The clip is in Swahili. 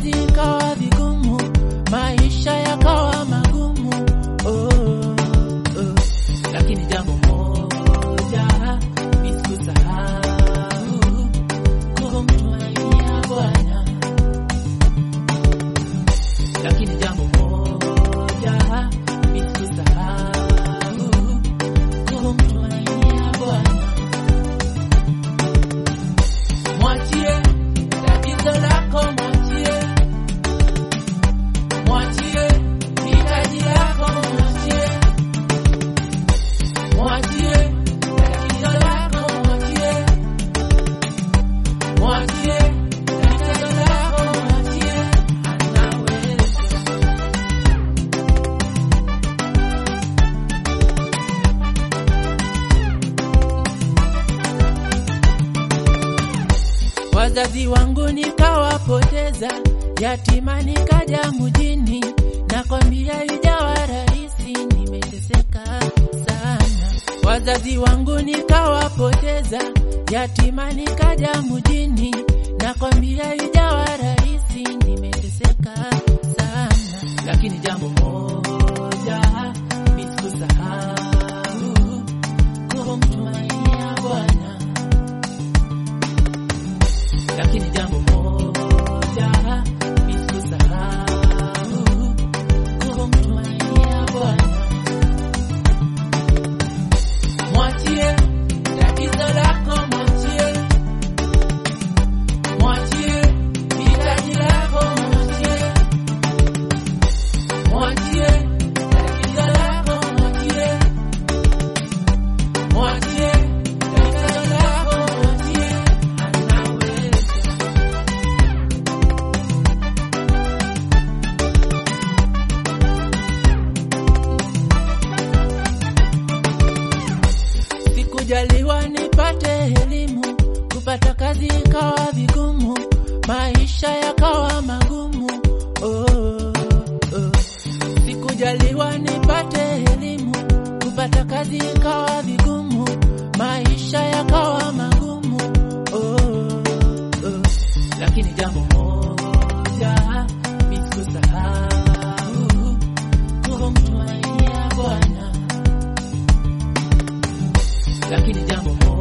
kazi ikawa vigumu, maisha yakawa magumu. Oh, oh. Lakini jambo moja mimi sikusahau, kumtumainia Bwana. Lakini jambo moja mimi sikusahau, kumtumainia Bwana. Mwachie tatizo lako, mwachie, mwachie hitaji lako, mwachie, mwachie tatizo lako, mwachie, mwachie tatizo lako, mwachie, anaweza. Wazazi wangu nikawapoteza, yatima nikaja mjini, nakwambia ijawa rahisi, nimeteseka sana. Wazazi wangu nikawapoteza, yatima nikaja mjini, nakwambia ijawa rahisi, nimeteseka sana. Lakini jambo moja mimi sikusahau, kumtumainia Bwana lakini jambo moja mimi sikusahau, kumtumainia Bwana. Mwachie tatizo lako, mwachie, mwachie hitaji lako, mwachie, mwachie tatizo lako, mwachie, mwachie tatizo lako, mwachie, anaweza. Sikujaliwa nipate elimu, kupata kazi ikawa vigumu, maisha yakawa magumu. Oh, oh. Sikujaliwa nipate elimu, kupata kazi ikawa vigumu, maisha yakawa magumu. Oh, oh. Lakini jambo moja mimi sikusahau, kumtumainia Bwana lakini jambo moja